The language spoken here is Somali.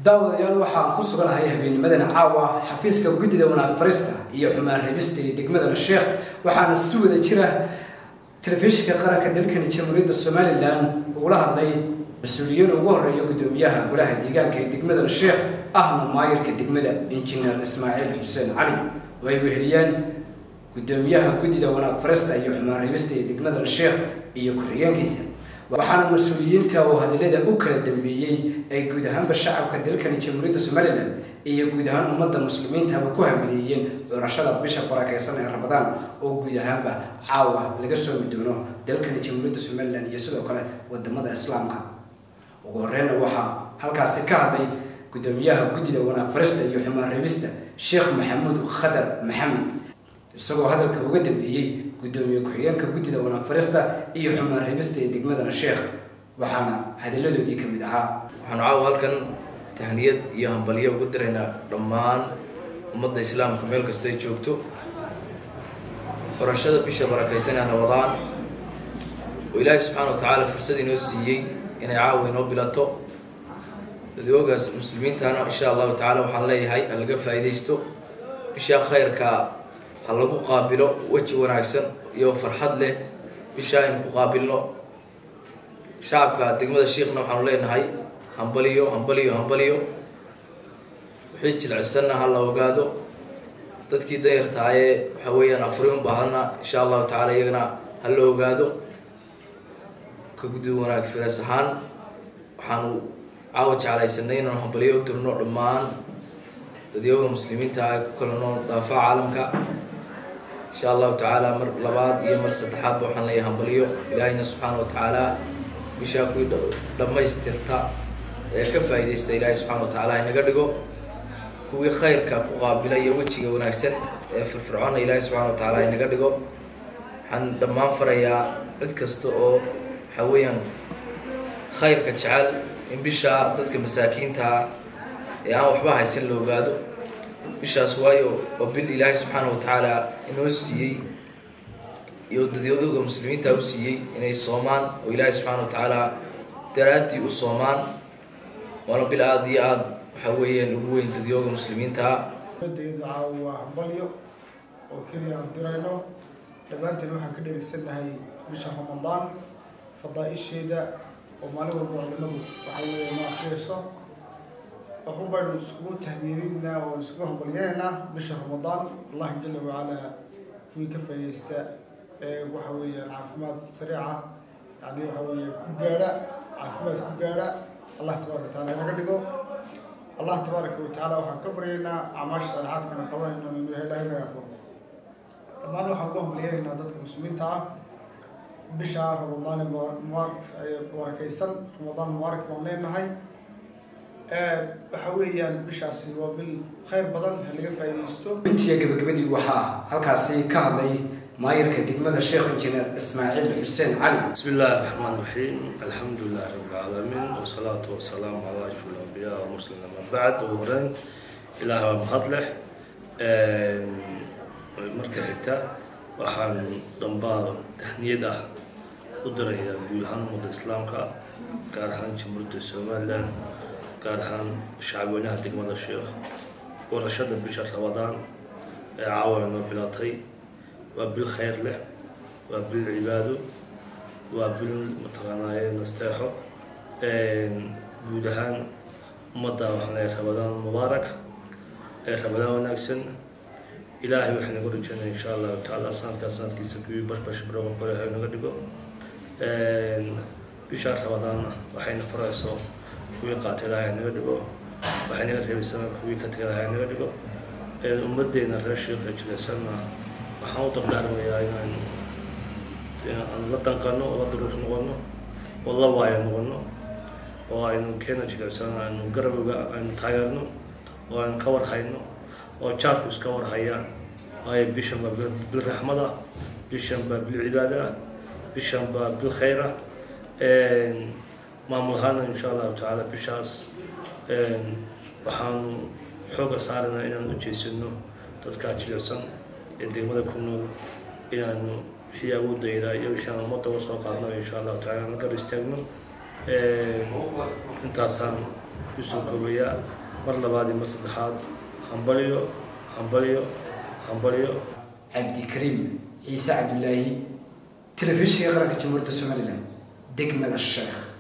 daawadayaal waxaan ku suganahay habeennimadan caawa xafiiska guddida wanaag farista iyo xumaan reebista iyo degmadana sheekh waxaana si wada jira telefishinka qaranka dalkani jamhuuriyadda somalilan ugula hadlay mas-uuliyiin ugu horeeya guddoomiyaha golaha deegaanka ee degmadana sheekh ahna maayirka degmada injineer ismaaciil xuseen cali oo ay weheliyaan guddoomiyaha guddida wanaag farista iyo xumaan reebista ee degmadana sheekh iyo ku-xigeenkiisa waxaana mas-uuliyiinta oo hadalada u kala dambeeyey ay guud ahaanba shacabka dalkani jamhuuriyadda somalilan iyo guud ahaan ummadda muslimiintaba ku hambaliyeeyeen curashada bisha barakeysan ee ramadaan oo guud ahaanba caawa laga soomi doono dalkani jamhuuriyadda somalilan iyo sidoo kale wadamada islaamka ugu horeyna waxaa halkaasi ka hadlay guddoomiyaha guddida wanaag farista iyo xumaan reebista sheekh maxamuud khadar maxamed isagoo hadalka uga dambeeyey guddoomiye ku-xigeenka guddida wanaag farista iyo xumaan reebista ee degmadana sheekh waxaana hadalladoodii ka mid ahaa waxaanu caawa halkan tahniyad iyo hambalyo ugu diraynaa dhammaan ummadda islaamka meel kasta ay joogto qorashada bisha barakaysan ee ramadaan oo ilaahay subxaana wa tacaala fursad inoo siiyey inay caawa inoo bilato dadoogaas muslimiintana insha allahu tacala waxaan leeyahay ha laga faa'iidaysto bisha khayrka ha lagu qaabilo weji wanaagsan iyo farxad leh bisha aynu ku qaabilno shacabka degmada shiikhna waxaanu leenahay hambaliyo hambaliyo hambaliyo wixii jilcisanna ha la ogaado dadkii danyartaayee waxa weeyaan afuri un baahana insha allahu tacala iyagana ha la ogaado ka guddi wanaag firas ahaan waxaanu caawa jeclaysanay inaanu hambaliyo u dirno dhammaan dadyooga muslimiinta ah ku kala nool daafaca caalamka insha allahu tacaala mar labaad iyo mar saddexaadba waxaan leeyahay hambaliyo ilaahayna subxaana wa tacaala bishaa kuwii dhammaystirta ee ka faa'iidaysta ilaahay subxana wa tacala inaga dhigo kuwii khayrka ku qaabila iyo wejiga wanaagsan ee firfircoona ilaahay subxana wa tacaala inaga dhigo waxaan dhammaan farayaa cid kasta oo waxa weeyaan khayrka jecel in bishaa dadka masaakiintaa ee aan waxba haysan la ogaado bishaas waayo oo bil ilaahay subxaana wa tacaala inoo siiyey iyo dadyadooga muslimiinta u siiyey inay soomaan oo ilaahay subxaana wa tacaala daraaddii u soomaan waana bil aada iyo aada waxa weeyaan ugu weyn dadyooga muslimiintaa caawa waa hambalyo oo keliya aan dirayno dhammaanteen waxaan ka dheregsannahay bisha ramadaan fadaa-isheeda oo maalin walba culimadu waxaa weeye ma akriyayso waxun baynu iskugu tahdiirinnaa oo iskugu hambalyanaynaa bisha ramadaan allahi jala wacalaa kuwii ka faaidaysta ee waxa weeyaan caafimaad sariica yani waxa weeye ku gaadha caafimaad ku gaadha allah tabaaraka wataala inaga dhigo allah tabaaraka watacaala waxaan ka baryaynaa acmaasha saalixaadkana qabanayno inuu ilahay naga aqbalo dhammaan waxaan ugu hambalyanaynaa dadka muslimiinta ah bisha ramadaan mubaarak barakaysan ramadaan mubaarak baan leenahay waxa weeyaan bishaasi waa bil khayr badan ha laga faa'iidaysto intiya gabagabadii waxaa halkaasi ka hadlay maayirka degmada sheekh injineer ismaaciil xuseen cali بسم الله الرحمن الرحيم الحمد لله رب العالمين والصلاة والسلام على أشرف الأنبياء والمرسلين أما بعد وهرين إلى هوا مخطلح marka xigta waxaan dambaa tahniyad ah u dirayaa guud ahaan ummadda islaamka gaar ahaan jamhuuriyadda somalilan gaar ahaan shacabweynaha degmada sheekh warashada bisha ramadaan ee caawa inoo bilatay waa bil khayr leh waa bil cibaado waa bil mataqaanaaye nasteexo guud ahaan ummadda waxaan leeyahay ramadaan mubaarak ee ramadaan wanaagsan ilaahay waxaan nagu rajeynaya insha allahu tacaala sanadkaa sanadkiisa kuwii bashbash barooga qoreha naga dhigo bishaa ramadaanna waxayna farayso kuwii qaatay ilaahay naga dhigo waxay naga reebaysana kuwii ka tagay ilaahay naga dhigo ummaddeena reer sheekha jilaysanna waxaan u dardaarmayaa inaan aan la danqano oo la duruuf noqono oo la waayo noqono oo aynu keena jilicsan aynu garabga aynu taageerno oo aynu ka warhayno oo jaarku iska warhayaan waayo bishan baa bil raxmada bishan baa bil cibaada bishan baa bil khayra maamul ahaana insha allahu tacaala bishaas waxaanu xooga saarana inaan u jeesano dadkaa jilicsan ee degmada ku nool inaanu wixii awoodayda iyo wixii aan ummadda uga soo qaadno insha allahu tacala aan la gar istaagno intaasaan kusoo koobayaa mar labaad iyo mar saddexaad hambalyo hambalyo hambalyo cabdikariim ciise cabdulaahi telefishinka qaranka jamhuuriyadda somalilan degmada sheekh